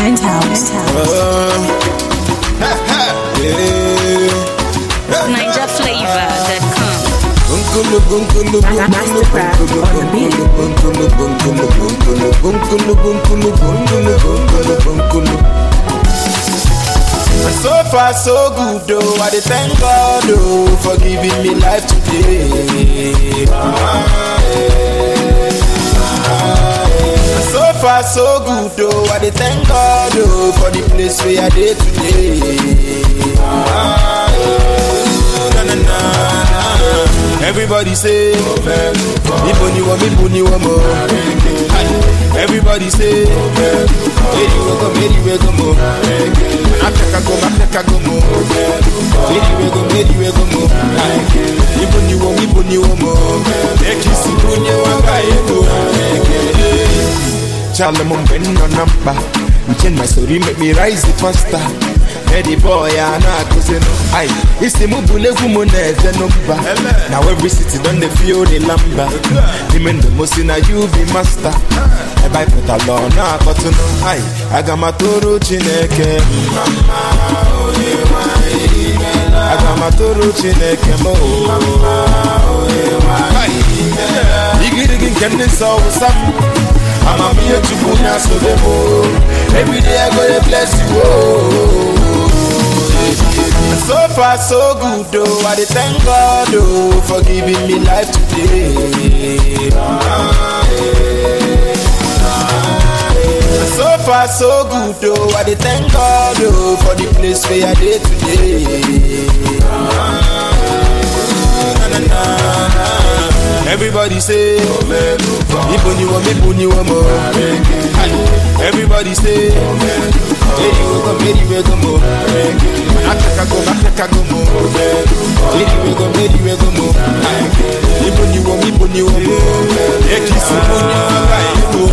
Penthouse. NigerFlavor.com. And so far so good though, I dey thank God oh for giving me life today. Ah, eh. And so far so good though, I dey thank God oh for the place where I dey today. Ah, eh. na, na, na, na. Everybody say, Ibo ni wo, Ibo ni wo mo. Everybody say, Meri we go, Meri we go mo. Africa go, Africa go mo. Meri we go, Meri we go mo. Ibo ni wo, Ibo ni wo mo. Ekisi bunye wanga ego. Charlie Mumben no number. You change my story, make me rise it faster. Eddie boy, I know I could say no. Aye, it's the move, level moon, no number. Now every city done they feel the lumber. Him and the most in a you be master. I buy put a law, now I got to know. Aye, I got my toro chineke. Mama, oh yeah, my I got my toro chineke mo. Mama, oh yeah, my Iggy can this all some. I'm a mere to put your so Every day I go to bless you. Oh. And so far so good though, I dey thank God oh for giving me life today. Ah, eh. Ah, eh. And so far so good though, I dey thank God oh for the place where I dey today. Ah, na, na, na, na. Everybody say, Ibo ni wo, Ibo ni wo mo. Everybody say, Meri we go, Meri we go mo. Africa go, Africa go mo. Meri we go, Meri we go mo. Ibo ni wo, Ibo ni wo mo. Ekisi bunye wanga ego.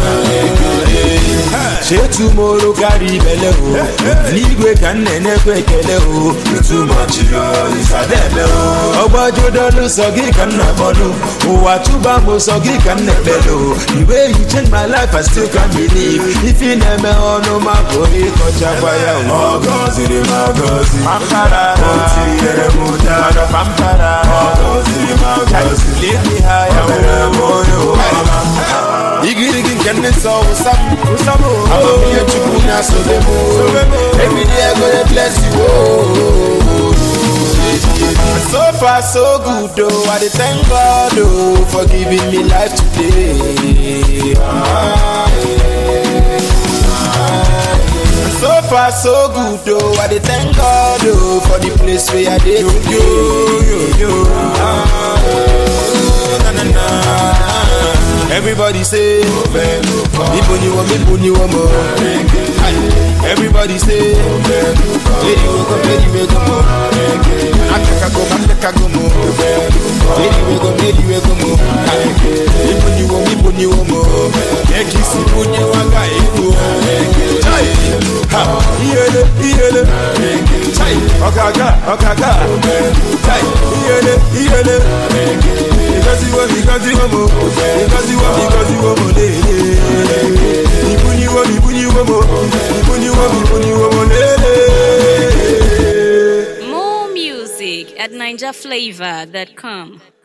Ṣé tomorrow carry belle o? N'igwe ka nne na-ekwe ekele o. Too much yo, isadebe o. Ọgbọ́jọ́ dọ́lù sọ gị ka nna kpọlụ. Ụwa tụba m sọ gị ka nna ekpele o. The way you change my life, I still can't believe. Ife na-eme ọnụ ma bụ ịkọchakwa ya o. Ọ gọziri m agọzi. Pampara. O tinyere m ụda. Mana pampara. Ọ gọziri m agọzi. Leave me high, o mere m onye ụwa. Igirigi nke ndị nsọ wụsa m. Amamihe Chukwu na-asobe m. Every day I go dey bless you. Oh. And so far so good though, I dey thank God oh for giving me life today. Ah, eh. Ah, eh. And so far so good though, I dey thank God oh for the place where I dey today. Ah, eh. na, na, na, na. Everybody say, Ibo ni wo, Ibo ni wo mo. Everybody say, Meri we go, Meri we go mo. Africa go, Africa go mo. Meri we go, Meri we go mo. Ibo ni wo, Ibo ni wo mo. Ekisi bunye wanga ego. Chai, ha, iyele, iyele. Chai, okaga, okaga. Chai, iyele, iyele. Because you want, because you want more. Because you want, because you want more. Lele. Ibuni wo, ibuni wo mo. Ibuni wo, ibuni wo mo. Lele. More music at NigerFlavor.com.